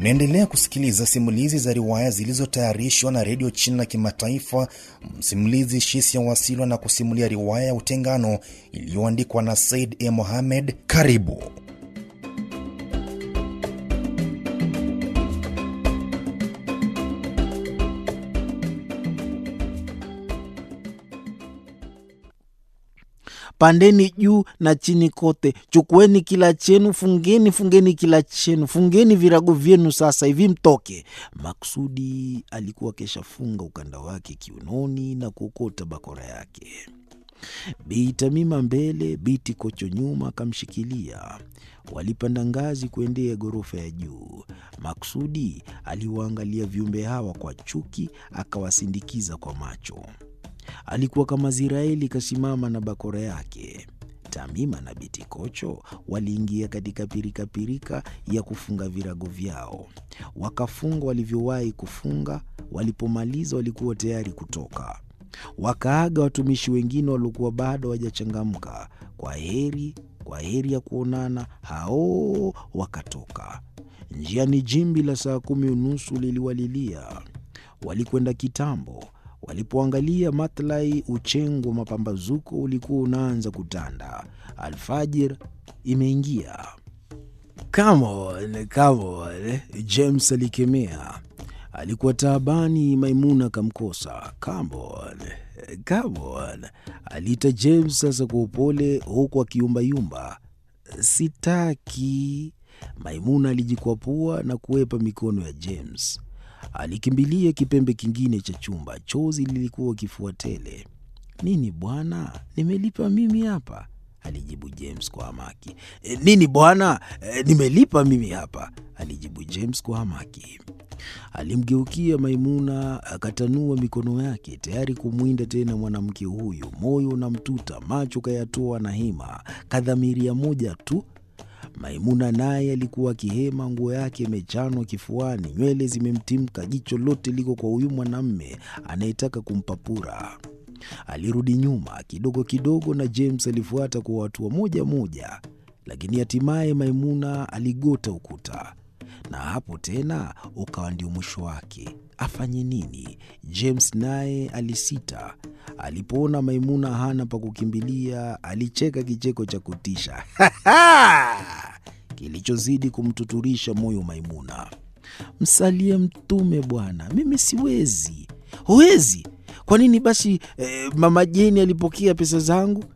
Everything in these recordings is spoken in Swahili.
Unaendelea kusikiliza simulizi za riwaya zilizotayarishwa na redio China Kimataifa. Msimulizi Shisia Wasilwa na kusimulia riwaya ya Utengano iliyoandikwa na Said E. Mohamed. Karibu. Pandeni juu na chini kote, chukueni kila chenu, fungeni fungeni kila chenu, fungeni virago vyenu sasa hivi mtoke. Maksudi alikuwa keshafunga ukanda wake kiunoni na kuokota bakora yake. Bi Tamima mbele, Biti Kocho nyuma akamshikilia. Walipanda ngazi kuendea ghorofa ya juu. Maksudi aliwaangalia viumbe hawa kwa chuki, akawasindikiza kwa macho. Alikuwa kama Ziraeli kasimama na bakora yake. Tamima na Biti Kocho waliingia katika pirikapirika ya kufunga virago vyao, wakafunga walivyowahi kufunga. Walipomaliza walikuwa tayari kutoka. Wakaaga watumishi wengine waliokuwa bado hawajachangamka. Kwa heri, kwa heri ya kuonana. Hao wakatoka njiani. Jimbi la saa kumi unusu liliwalilia. Walikwenda kitambo. Walipoangalia matlai, uchengu wa mapambazuko ulikuwa unaanza kutanda. Alfajir imeingia. Come on, come on, James alikemea. Alikuwa taabani. Maimuna akamkosa. Come on, come on, aliita James sasa kwa upole, huku akiyumbayumba. Sitaki. Maimuna alijikwapua na kuwepa mikono ya James. Alikimbilia kipembe kingine cha chumba. Chozi lilikuwa kifua tele. Nini bwana, nimelipa mimi hapa, alijibu James kwa hamaki. E, nini bwana, e, nimelipa mimi hapa, alijibu James kwa hamaki. Alimgeukia Maimuna akatanua mikono yake tayari kumwinda tena mwanamke huyu. Moyo unamtuta, macho kayatoa na hima, kadhamiria moja tu Maimuna naye alikuwa akihema, nguo yake imechanwa kifuani, nywele zimemtimka, jicho lote liko kwa huyu mwanamme anayetaka kumpapura. Alirudi nyuma kidogo kidogo, na James alifuata kwa hatua moja moja, lakini hatimaye Maimuna aligota ukuta, na hapo tena ukawa ndio mwisho wake. Afanye nini? James naye alisita. Alipoona Maimuna hana pa kukimbilia, alicheka kicheko cha kutisha kilichozidi kumtuturisha moyo Maimuna. Msalie Mtume bwana, mimi siwezi. Huwezi? Kwa nini basi? Eh, mama Jeni alipokea pesa zangu?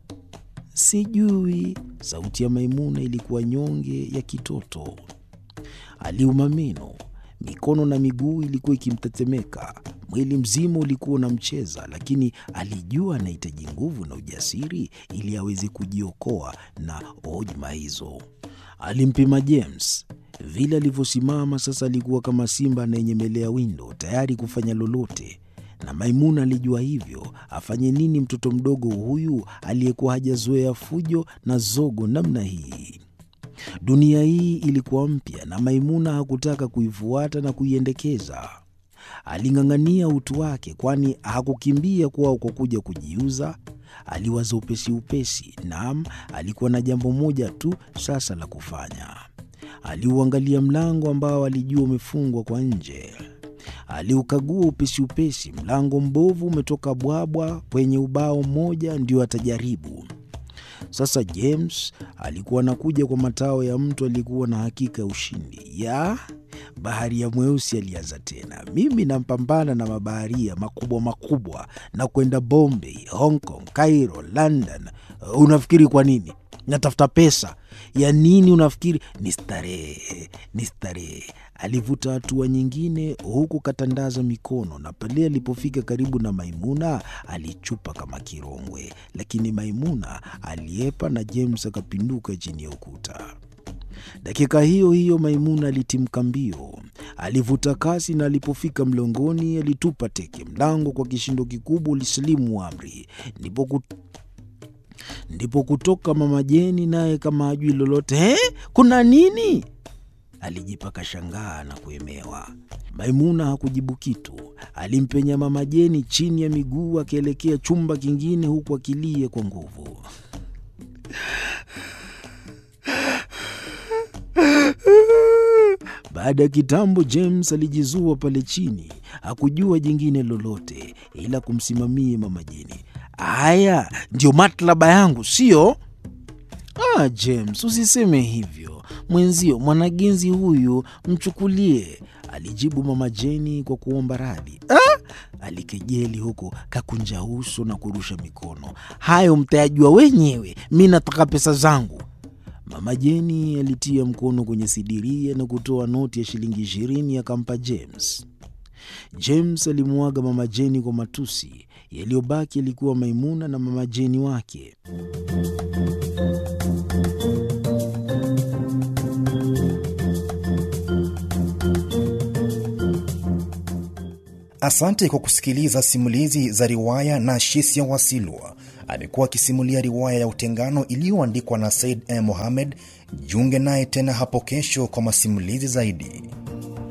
Sijui. Sauti ya Maimuna ilikuwa nyonge ya kitoto. Aliuma meno, mikono na miguu ilikuwa ikimtetemeka, mwili mzima ulikuwa unamcheza, lakini alijua anahitaji nguvu na ujasiri ili aweze kujiokoa na hojma hizo. Alimpima James vile alivyosimama sasa, alikuwa kama simba anayenyemelea windo, tayari kufanya lolote, na Maimuna alijua hivyo. Afanye nini mtoto mdogo huyu aliyekuwa hajazoea fujo na zogo namna hii? Dunia hii ilikuwa mpya na Maimuna hakutaka kuifuata na kuiendekeza. Aling'ang'ania utu wake, kwani hakukimbia kwao kwa kuja kujiuza. Aliwaza upesi upesi. Naam, alikuwa na jambo moja tu sasa la kufanya. Aliuangalia mlango ambao alijua umefungwa kwa nje. Aliukagua upesi upesi. Mlango mbovu umetoka bwabwa kwenye ubao mmoja, ndio atajaribu sasa. James alikuwa anakuja kwa matao ya mtu aliyekuwa na hakika ya ushindi. Ya baharia mweusi alianza tena. Mimi nampambana na mabaharia makubwa makubwa na kwenda Bombay, Hong Kong, Cairo, London. Unafikiri kwa nini? Natafuta pesa ya nini? Unafikiri ni starehe? Ni starehe. Alivuta hatua nyingine, huku katandaza mikono, na pale alipofika karibu na Maimuna alichupa kama kirongwe, lakini Maimuna aliepa na James akapinduka chini ya ukuta. Dakika hiyo hiyo Maimuna alitimka mbio, alivuta kasi, na alipofika mlongoni alitupa teke. Mlango kwa kishindo kikubwa ulisilimu amri. Ndipo kut... ndipo kutoka Mama Jeni, naye kama hajui lolote. He, kuna nini? Alijipaka shangaa na kuemewa. Maimuna hakujibu kitu. Alimpenya Mama Jeni chini ya miguu, akielekea chumba kingine, huku akilia kwa nguvu. Baada ya kitambo, James alijizua pale chini, hakujua jingine lolote ila kumsimamia mama Jeni. Haya ndio matlaba yangu, sio? Ah, James, usiseme hivyo mwenzio, mwanagenzi huyu mchukulie, alijibu mama Jeni kwa kuomba radhi. Ah, alikejeli huko kakunja uso na kurusha mikono. Hayo mtayajua wenyewe, mi nataka pesa zangu. Mama Jeni alitia mkono kwenye sidiria na kutoa noti ya shilingi ishirini akampa James. James alimwaga mama Jeni kwa matusi. Yaliyobaki yalikuwa Maimuna na mama Jeni wake. Asante kwa kusikiliza simulizi za riwaya na Shisia Wasilwa. Amekuwa akisimulia riwaya ya Utengano iliyoandikwa na Said M. Mohamed. Jiunge naye tena hapo kesho kwa masimulizi zaidi.